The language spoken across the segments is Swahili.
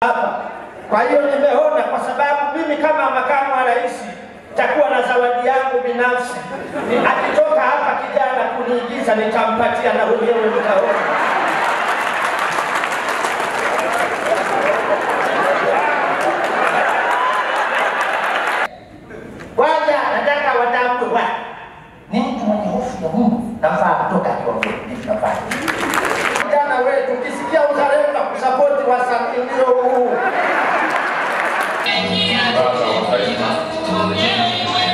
hapa. Kwa hiyo nimeona, kwa sababu mimi kama makamu wa rais takuwa na zawadi yangu binafsi. Ni- Akitoka hapa kijana kuniigiza, nitampatia na wenyewe mtaona. Kwanza nataka watambue wa ni mtu mwenye hofu ya Mungu, nafaa kutoka akiwa mdogo, ndivyo nafaa. Vijana wetu, ukisikia uzalendo na kusapoti wasanii ndio huu. Baba wa taifa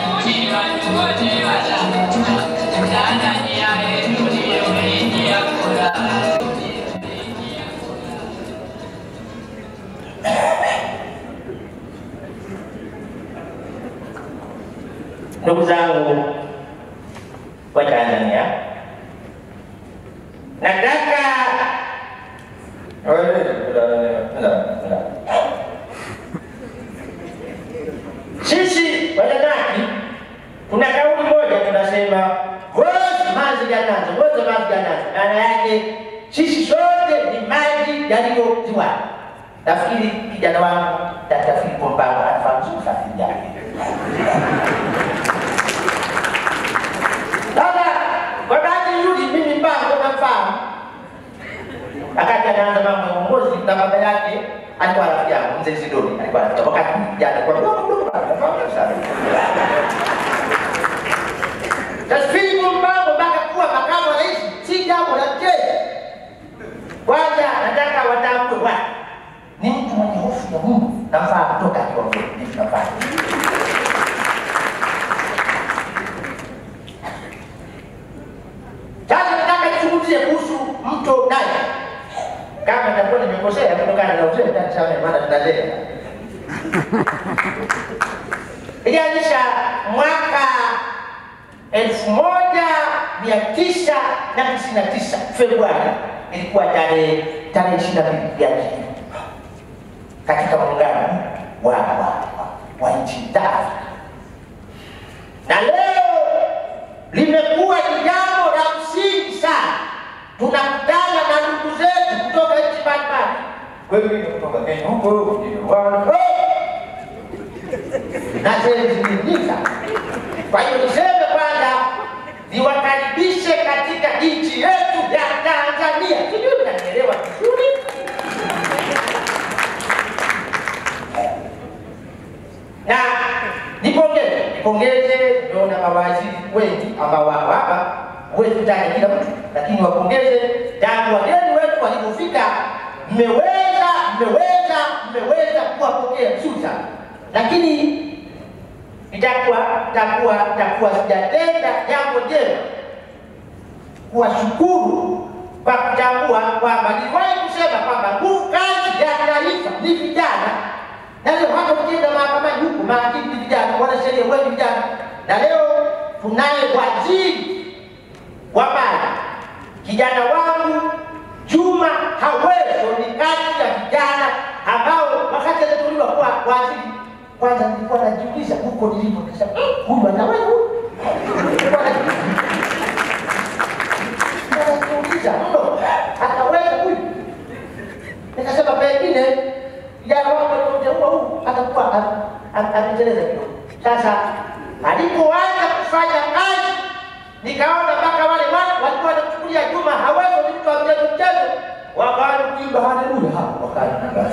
Ndugu zangu wa Tanzania, nataka sisi Wajanaki kuna kauli moja tunasema wote maji yanazo, wote maji yanazo. Maana yake sisi sote ni maji yaliyoziwa. Nafikiri kijana wangu Dkt. Filipo Mpango anafahamu vizuri sana hili jambo. Sasa kwa bahati nzuri mimi Mpango namfahamu, wakati anaanza mambo ya uongozi na baba yake alikuwa rafiki yangu mzee Sidoni, alikuwa rafiki yangu. wakati kijana kwa mdogo mdogo, nafahamu sana. Sasa Filipo Mpango mpaka kuwa makamu wa rais si jambo la mchezo. Kwanza nataka watambue wa ni mtu mwenye hofu ya Mungu, nafaa kutoka akiwa mdogo, ndivyo nafaa. Sasa nataka nizungumzie kuhusu mto Nile. Kama nitakuwa nimekosea kutokana na uzee, nitasamehe maana tunazea. Ilianzisha mwaka elfu moja mia tisa na tisini na tisa Februari, ilikuwa tarehe tarehe ishirini na mbili ya Juni katika muungano wa, wa, wa, wa nchi za Afrika na leo limekuwa ni jambo la msingi sana. Tunakutana na ndugu zetu kutoka nchi mbalimbali, wengine kutoka Kenya huko, wengine Rwanda na sehemu zingine nyingi sana. Kwa hiyo niseme kwanza, niwakaribishe katika nchi yetu ya Tanzania. Sijui mnanielewa vizuri. na nipongeze nipongeze, niona mawaziri wengi ambao wako hapa, huwezi kutaja kila mtu, lakini wapongeze tangu wageni wetu walipofika, mmeweza mmeweza mmeweza kuwapokea vizuri sana, lakini itakuwa itakuwa itakuwa sijatenda jambo jema kuwashukuru kwa kutambua kwamba niliwahi kusema kwamba nguvu kazi ya taifa ni vijana, na leo hata ukienda mahakamani huku mahakimu ni vijana, wanasheria wengi vijana, na leo tunaye waziri wa maji kijana wangu Juma Haweso ni kati ya vijana ambao wakati anateuliwa kuwa waziri, kwanza nilikuwa najiuliza huko nilipo, nikasema "Eh, huyu ataweza huyu?" Nilikuwa najiuliza najiuliza mno, ataweza huyu? Nikasema pengine kijana wangu alioteua huu atakuwa am- am- ameteleza kidogo. Sasa alipoanza kufanya kazi, nikaona mpaka wale watu walikuwa wanachukulia Juma Haweso ni mtu wa mchezo mchezo, wakaanza kuimba haleluya hapo wakaanza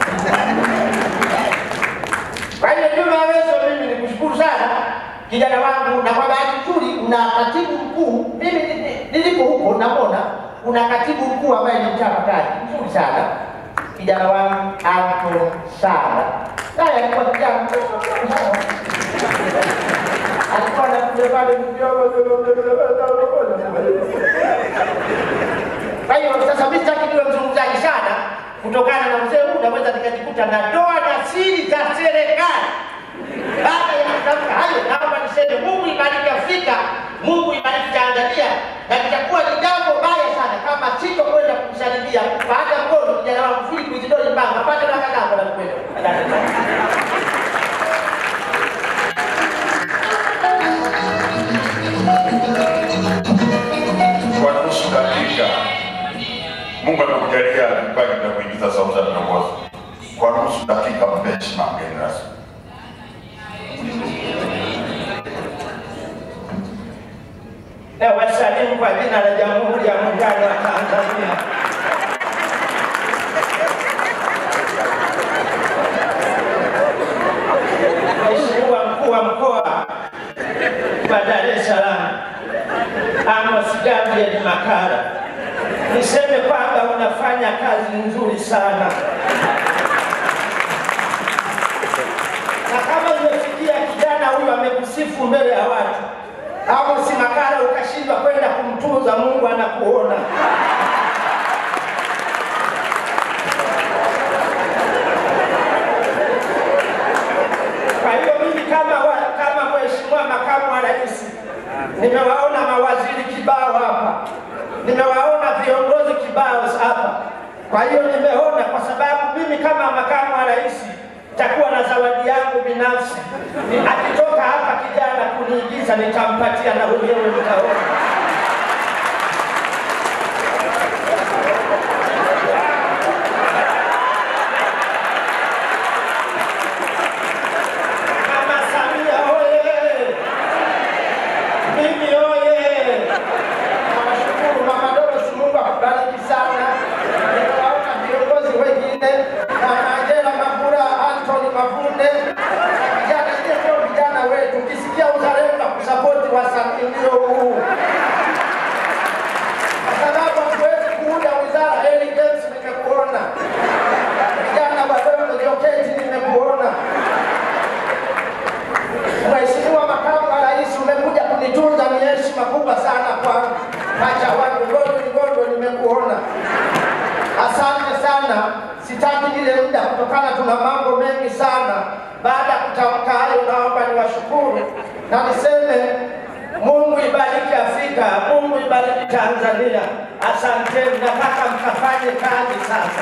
kwa hiyo Juma Aweso, mimi nikushukuru sana kijana wangu, na kwa bahati nzuri una katibu mkuu. Mimi ni- ni- nilipo huko namwona una katibu mkuu ambaye ni mchapa kazi mzuri sana, kijana wangu Anton Sala. Naye alikuwa kijana mdogo sana. alikuwa anakuja pale kwa hiyo sasa mimi sitaki niwe mzungumzaji sana, kutokana na mzee huu naweza nikajikuta natoa na siri za serikali. Baada ya kutamka hayo, naomba niseme Mungu ibariki Afrika, Mungu ibariki Tanzania, na litakuwa ni jambo baya sana kama sitokwenda kumsalimia baada ya mkono kijana wangu Philip Isidori Mbanga apate na kadhaa na kwenda. Asante sana. kwa nusu dakika Mungu amekujalia kipaji cha kuingiza sauti ya viongozi kwa nusu dakika mpe heshima mgeni rasmi. na wasalimu kwa jina la Jamhuri ya Muungano wa Tanzania. Mheshimiwa mkuu wa mkoa wa Dar es Salaam Amos Gabriel Makalla, niseme kwamba unafanya kazi nzuri sana, na kama imefikia kijana huyu amekusifu mbele ya watu Amos Makalla ukashindwa kwenda kumtunza, Mungu anakuona. Kwa hiyo mimi kama wa, kama mheshimiwa makamu wa rais, nimewaona mawaziri kibao hapa, nimewaona viongozi kibao hapa. Kwa hiyo nimeona, kwa sababu mimi kama makamu wa rais takuwa na zawadi yangu binafsi. Akitoka hapa kijana kuniigiza, nitampatia na wenyewe mtaona. Mama Samia oye! Mimi oye! Nawashukuru Mama Dorothy, Mungu akubariki sana. Nimewaona viongozi wengine Mama Angela Mabula, Anthony Mavunde, vijana ndio ndio vijana wetu. Ukisikia uzalendo na kusapoti wasanii ndio huu, kwa sababu hatuwezi kuunda wizara. Eli James nimekuona, vijana wadogo Joketi nimekuona. Mheshimiwa Makamu wa Rais, umekuja kunitunza, ni heshima kubwa sana kwangu. Pacha wangu Ngondo Ngondo, nimekuona. Asante sana, sitaki ile muda kutokana tuna mambo mengi sana. Baada ya kutamka hayo, naomba niwashukuru na niseme Mungu ibariki Afrika, Mungu ibariki Tanzania. Asanteni, nataka mkafanye kazi sasa.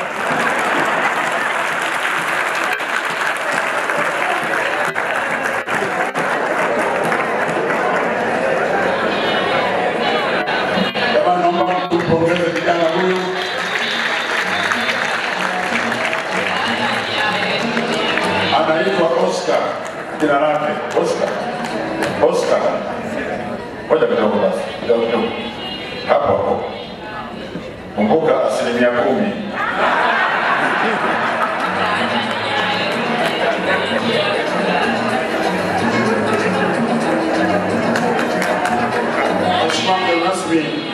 Jamani, naomba tumpongeze kijana huyu. Anaitwa Oscar, jina lake Oscar. Oscar, ngoja kidogo basi, kidogo kidogo, hapo hapo. Kumbuka asilimia kumi. Mheshimiwa mgeni rasmi,